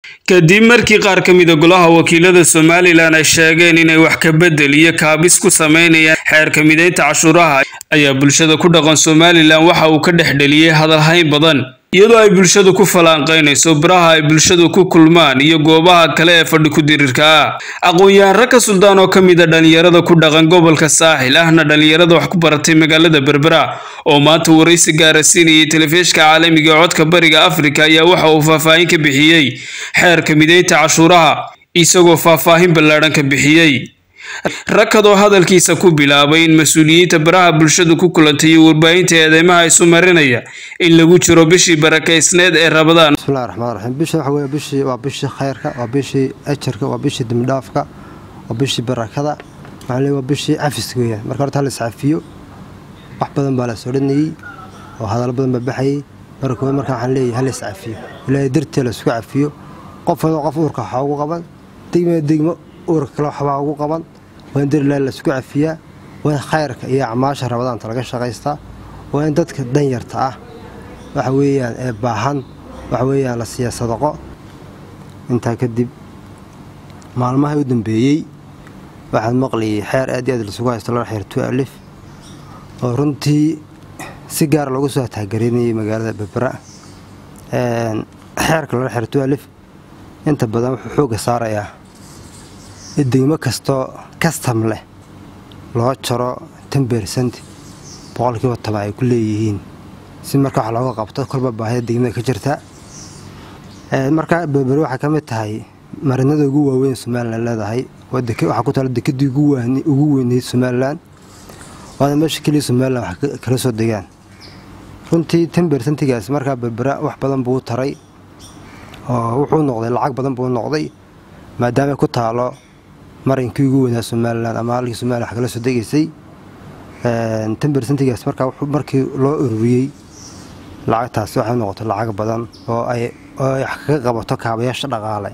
kadib markii qaar ka mida golaha wakiilada somalilan ay sheegeen inay wax ka bedel iyo kaabis ku sameynayaan xeerka mideynta cashuuraha ayaa bulshada ku dhaqan somalilan waxa uu ka dhex dheliyey hadalhayn badan iyadoo ay bulshadu ku falanqaynayso baraha ay bulshadu ku kulmaan iyo goobaha kale ee fadhi ku-dirirka ah aqoon-yahan ragka suldaan oo ka mid a dhalinyarada ku dhaqan gobolka saaxil ahna dhalinyarada wax ku baratay magaalada berbera oo maanta waraysi gaara siinayay telefishka caalamiga ee codka bariga afrika ayaa waxa uu faahfaahin ka bixiyey xeerka mideynta cashuuraha isagoo faahfaahin ballaadhan ka bixiyey rakadoo hadalkiisa ku bilaabay in mas-uuliyiinta baraha bulshadu ku kulantay iyo warbaahinta eedeymaha isu marinaya in lagu jiro bishii barakaysneed ee rabadaan bismillahi raxmaan raxiim bisha waxa weye bishii waa bishii khayrka waa bishii ajarka waa bishii dembidhaafka waa bishii barakada waxaan leeyahay waa bishii cafiska weeyaan marka horta hala iscafiyo wax badan baa la soo dhanayey oo hadallo badan baa baxayey marka koowaad marka waxaan leeyahay hala iscafiyo ilaahay dartee la isku cafiyo qof walba qof uurka waxaa ugu qaban degmada degmo uurka kale waxbaa ugu qaban waa in darilahi la isku cafiyaa waa in khayrka iyo acmaasha rabadaanta laga shaqaystaa waa in dadka danyarta ah waxa weeyaan ee baahan waxa weeyaan la siiya sadaqo intaa kadib maalmaha u dambeeyey waxaan maqlayay xeer aad iyo aad lasugu haysto laba xeer tu alif oo runtii si gaara loogu soo taageerinayay magaalada berbera xeerka laba xeer tu alif inta badan wuxuu xoogga saarayaa degmo kastoo kastam leh loo jaro tan bersent boqolkiiba toban ay ku leeyihiin si marka wax looga qabto kolba baahida degmada ka jirta marka berbere waxay ka mid tahay marinada ugu waaweyn somalilan leedahay waxaa ku taala dekadii ugu weyneyd somalilan waana meesha keliya somalilan wax kala soo degaan runtii tan bersentigaas markaa berbera wax badan buu taray oo wuxuu noqday lacag badan buu noqday maadaama ku taalo marinkii ugu weynaa somalilan ama halkii somalilan wax kala soo degaysay tan bersentigaas markaa markii loo ururiyey lacagtaasi waxay noqotay lacag badan oo ay wax kaga qabato kaabayaasha dhaqaale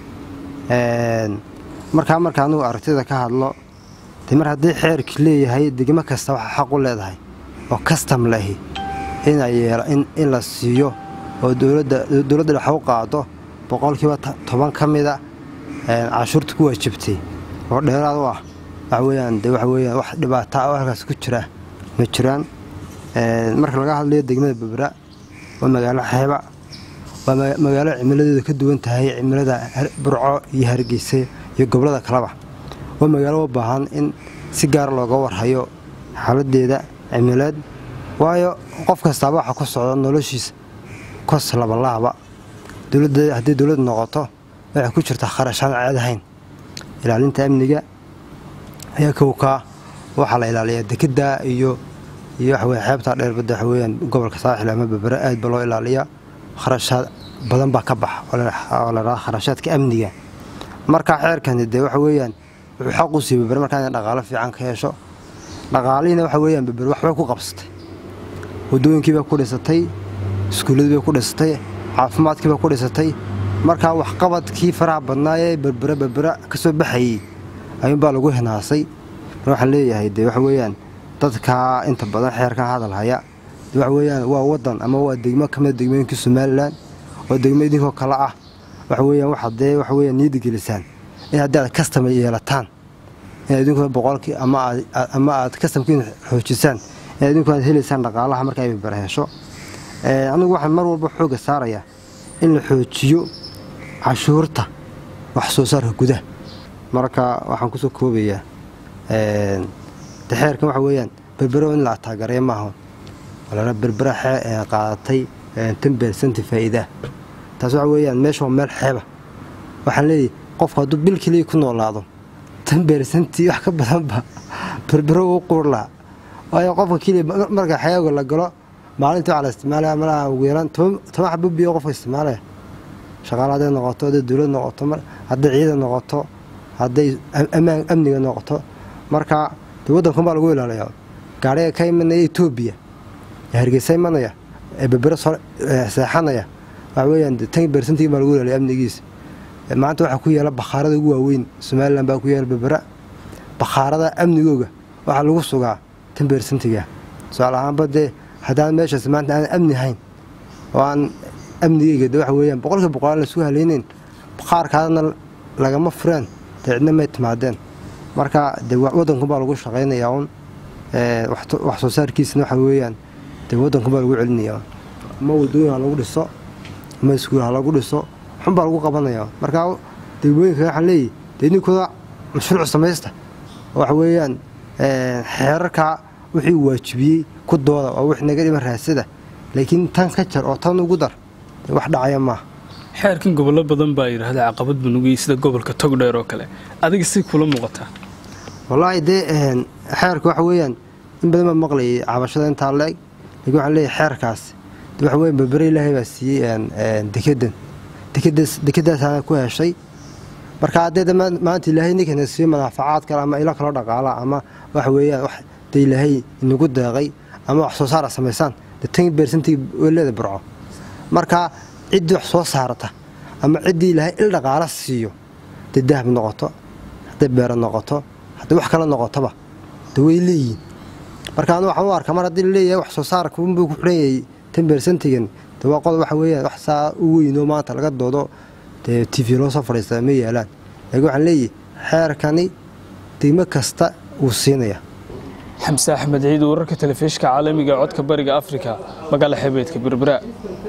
markaa marka anugu aragtida ka hadlo de mar haddii xeerkii leeyahay degmo kasta waxaa xaq u leedahay oo kastam lahi in la siiyo oo dowladda wax u qaado boqolkiiba toban ka mida cashuurta ku waajibtay oo dheeraad u ah waxaweyaan de waxaweyaan wax dhibaata oo halkaas ku jira ma jiraan marka laga hadlayo degmada berbera waa magaalo xeeba waa magaalo cimiladeedu ka duwan tahay cimilada burco iyo hargeysa iyo gobolada kaleba waa magaalo u baahan in si gaar looga warhayo xaaladeeda cimileed waayo qof kastaaba waxa ku socda noloshiisa kos labalaaba haddii dowlad noqoto waxay ku jirtaa kharashaan ceedahayn ilaalinta amniga ayaa kowkaa waxaa la ilaaliyaa dekeda iyo iyo waxaweye xeebtaa dheerbadda waxaweyaan gobolka saaxil ama berbera aad ba loo ilaaliyaa kharashaad badan baa ka baxa oo la dhaha kharashaadka amniga marka xeerkani dee waxa weeyaan wuxuu xaq u siiy berbere markaa inay dhaqaalo fiican ka hesho dhaqaalihiina waxa weeyaan berbere waxbay ku qabsatay waddooyinkii bay ku dhisatay iskuulladii bay ku dhisatay caafimaadkii bay ku dhisatay markaa waxqabadkii faraha badnaa ee berbera berbera ka soo baxayey ayuunbaa lagu hinaasay mar waxaan leeyahay dee waxa weeyaan dadkaa inta badan xeerkan hadal haya de waxa weeyaan waa waddan ama waa degmo ka mida degmooyinkii somalilan oo degmo idinkoo kale ah waxa weeyaan waxaad dee waxa weeyaan niyadda gelisaan in haddii aad kastama yeelataan in idinkuna boqolkii ama aad kastamkiina xoojisaan in idinku aad helaysaan dhaqaalaha marka ay berbera hesho anigu waxaan mar walba xoogga saarayaa in la xoojiyo cashuurta wax soo saarka gudaha marka waxaan kusoo koobayaa de xeerkan waxa weeyaan berbero in la ataagareeya maaha walala berbera qaadatay tan bersenti faa'iidaa taas waxa weeyaan meesha waa meel xeeba waxaan leeyahay qofku hadduu bil keliya ku noolaado tan bersenti wax ka badanba berbero uu quur laha waayo qofka keliya marka xeeaga la galo maalintii waxaa la isticmaalaya malaha ugu yaraan toban xabo biyo qofka isticmaalaya shaqaale hadday noqoto hadday dowlad noqoto hadday ciidan noqoto hadday amniga noqoto marka de waddankan baa lagu ilaaliyaa gaariga ka imanaya etoobiya ee hargeysa imanaya ee berbera seexanaya waxa weeyaan tan bersentii baa lagu ilaaliya amnigiisa maanta waxaa ku yaala bakhaarada ugu waaweyn somalilan baa ku yaala berbera bakhaarada amnigooga waxaa lagu sugaa tan bersentiga su-aal ahaanba dee haddaan meeshaas maanta aan amni hayn oo aan amnigeyga de waxa weeyaan boqolkiiba boqol aan la isku halayneyn qaarkaadna lagama fureen dee cidna may timaadeen marka dee waddankunbaa lagu shaqaynayaa un wax soo saarkiisana waxa weeyaan dee waddankunbaa lagu celinayaa ama wadooyin ha lagu dhiso ama iskuul ha lagu dhiso xunbaa lagu qabanayaa marka degmooyinka waxaan leeyahy dee ninkooda mashruuc samaysta waxa weeyaan xeerarkaa wixii waajibiyey ku dooda waa wix naga dhiman raasada laakiin tan ka jar oo tan ugu dar wax dhacaya maaha xeerkan gobollo badan baa yidhaahda caqabad banugiyey sida gobolka togdheer oo kale adiga si kula muuqataa wallaahi dee xeerka waxa weeyaan in badan baa maqlayay cabashada intaa la-eg laakiin waxaan leeyahay xeerkaas de waxa weyan berbere ilaahay baa siiyey dekedan dekedaasaana ku heshay marka haddee maanta ilaahay ninkana siiyo manaafacaad kale ama ilo kaloo dhaqaala ama waxa weeyaan wax de ilaahay inagu deeqay ama wax soo saara samaysaan de tan beersantii weelada burco marka ciddii wax soo saarata ama ciddii ilaahay il dhaqaala siiyo hadday dahab noqoto hadday beero noqoto hadday wax kale noqotoba de way leeyihin marka anu waxaan u arkaa mar haddii laleeyahay wax soo saarka unbuu ku xidhan yahay tan beersantigan de waa qod waxa weeyaan wax saa u weynoo maanta laga doodo dee t v loo soo fadhiistaa ma yaalaan laakiin waxaan leeyahay xeerkani degmo kasta wuu siinayaa xamse axmed ciid wararka telefishka caalamiga codka bariga afrika magaala xebeedka berbera